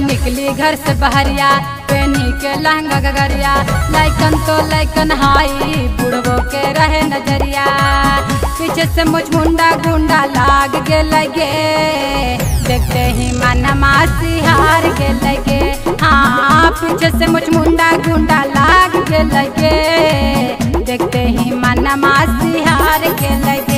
निकली घर से बहरिया पेनी के लहंगा गगरिया लैकन तो लैकन हाई बुढ़बो के रहे नजरिया पीछे से मुझ मुंडा गुंडा लाग के लगे देखते ही मन मासी हार के लगे हाँ पीछे से मुझ मुंडा गुंडा लाग के लगे देखते ही मन मासी हार के लगे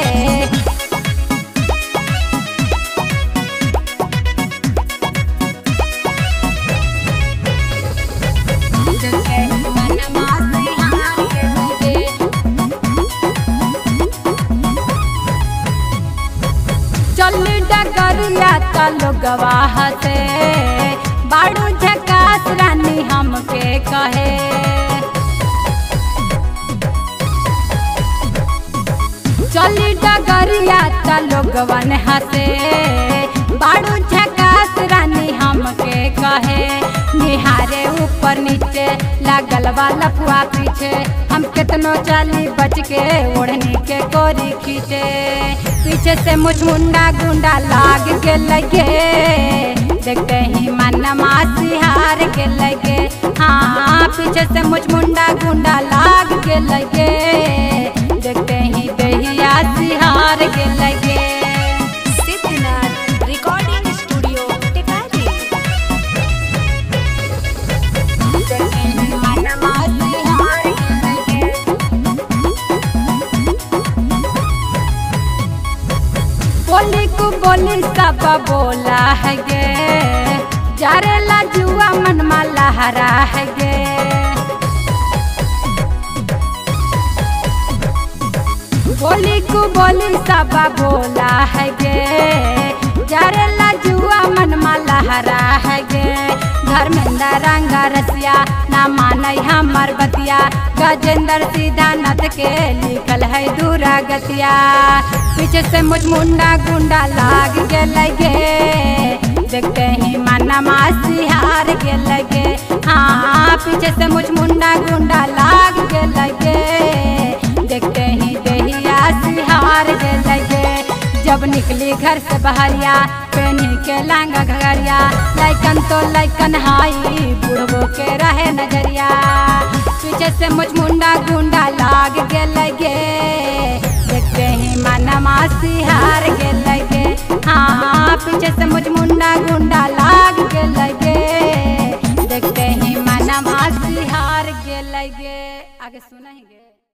चली डगरिया चलो गवाह से बाड़ू झकास रानी हमके कहे चली डगरिया चलो गवन हसे बाड़ू झकास रानी हमके कहे निहारे ऊपर नीचे लागल वाला फुआ पीछे हम कितनो चाली बच के ओढ़नी के कोरी खींचे पीछे से मुझ मुंडा गुंडा लाग के लगे देखते ही मन मासी हार के लगे हाँ पीछे से मुझ मुंडा गुंडा लाग के लगे देखते ही दहिया सिहार के लगे सिद्धनाथ रिकॉर्डिंग स्टूडियो टिकारी देखते ही मन मासी हार के लगे बोली को बोली सब बोला है गे जारे ला जुआ मन माला हरा है गे बोली को बोली सब बोला है गे जारे ला जुआ मन माला हरा है गे धर्मेंद्र रंगा रसिया ना माने हमर बतिया गजेंद्र सीधा नथ के लिखल है दूरा गतिया पीछे से मुझ मुंडा गुंडा लाग के लगे देखते ही मना मासी हार के लगे हाँ पीछे से मुझ मुंडा गुंडा लाग के लगे देखते ही दहिया सिहार के लगे जब निकली घर से बहरिया पेनी के लांगा घगरिया लैकन तो लैकन हाई बुढ़बो के रहे नजरिया पीछे से मुझ मुंडा गुंडा लाग के लगे देखते ही मना मासी हार के लगे हाँ पीछे से मुझ मुंडा गुंडा लाग के लगे देखते ही मना मासी हार के लगे आगे सुना ही गे